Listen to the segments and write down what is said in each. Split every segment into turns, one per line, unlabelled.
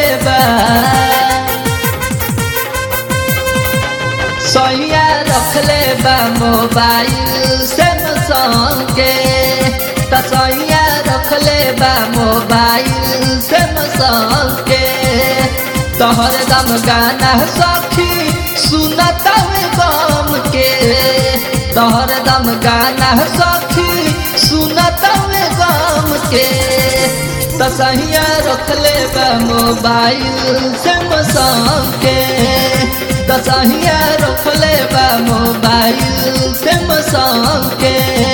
बा सैया रखले बा मोबाइल सैमसंग के त सैया रखले बा मोबाइल सैमसंग के तोहर दम गाना सखी सुनत गम के तोहर दम गाना सखी सुनत गम के त सैया रखले बा मोबाइल सैमसंग के दसहिया रखले बा मोबाइल सैमसंग के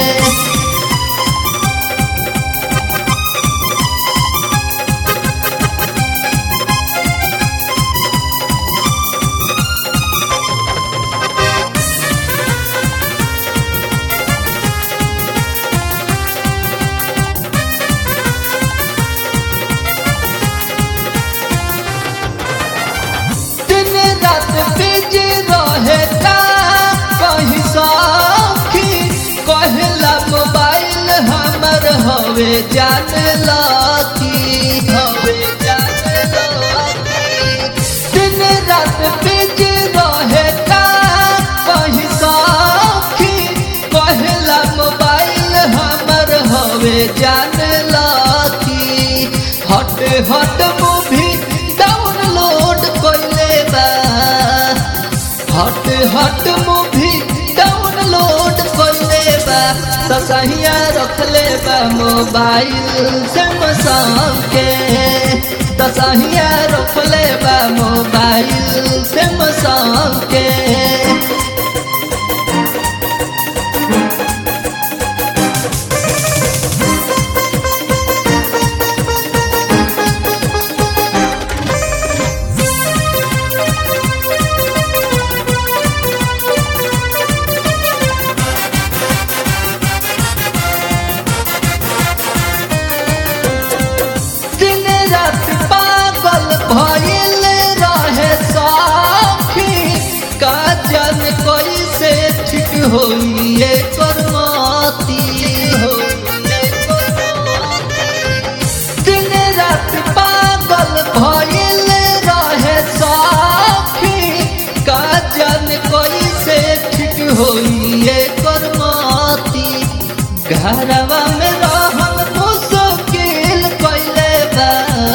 दिन रात बिजी रहे का कहीं सखी कहला मोबाइल हमर हवे जान लकी हवे जान लकी दिन रात बिजी रहे का कहीं सखी कहला मोबाइल हमर हवे जान लकी हट हट मूवी डाउनलोड कइले बा हट हट मूवी डाउनलोड कइले बा त सहिया रखले बा मोबाइल सैमसंग के त सहिया रखले बा मोबाइल सैमसंग के दिन रात पागल भइल रहे सखी काजन कैसे ठीक होइए करमती दिन रात पागल भइल रहे सखी काजन कैसे ठीक होइए करमती घरवा में रहल मुश्किल कैले बा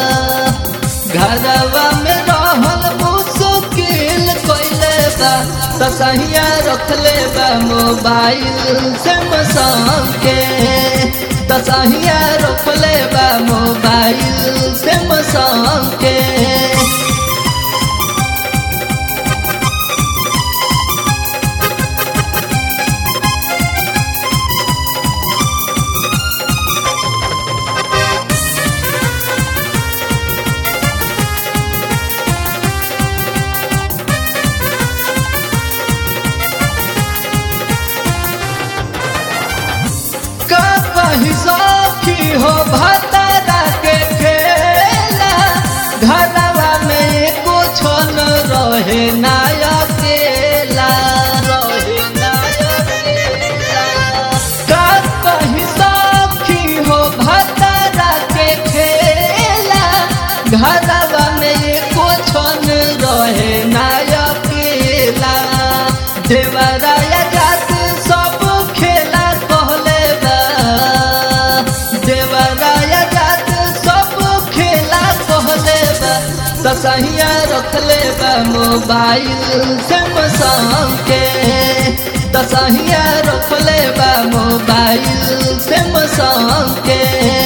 घरवा में रहल मुश्किल कैले बा त सहिया रखले बा मोबाइल सैमसंग के त सहिया रखले बा मोबाइल सैमसंग के का कही सखी हो भतरा के खेला घरवा में कुछ न रहे ना अकेला रहे ना अकेला का कही सखी हो भतरा के खेला घरवा में कुछ न रहे ना अकेला देवराया जात सब खेला कहले बा देवराया जात सब खेला कहले बा त सहिया रखले बा मोबाइल सैमसंग के त सहिया रखले बा मोबाइल सैमसंग के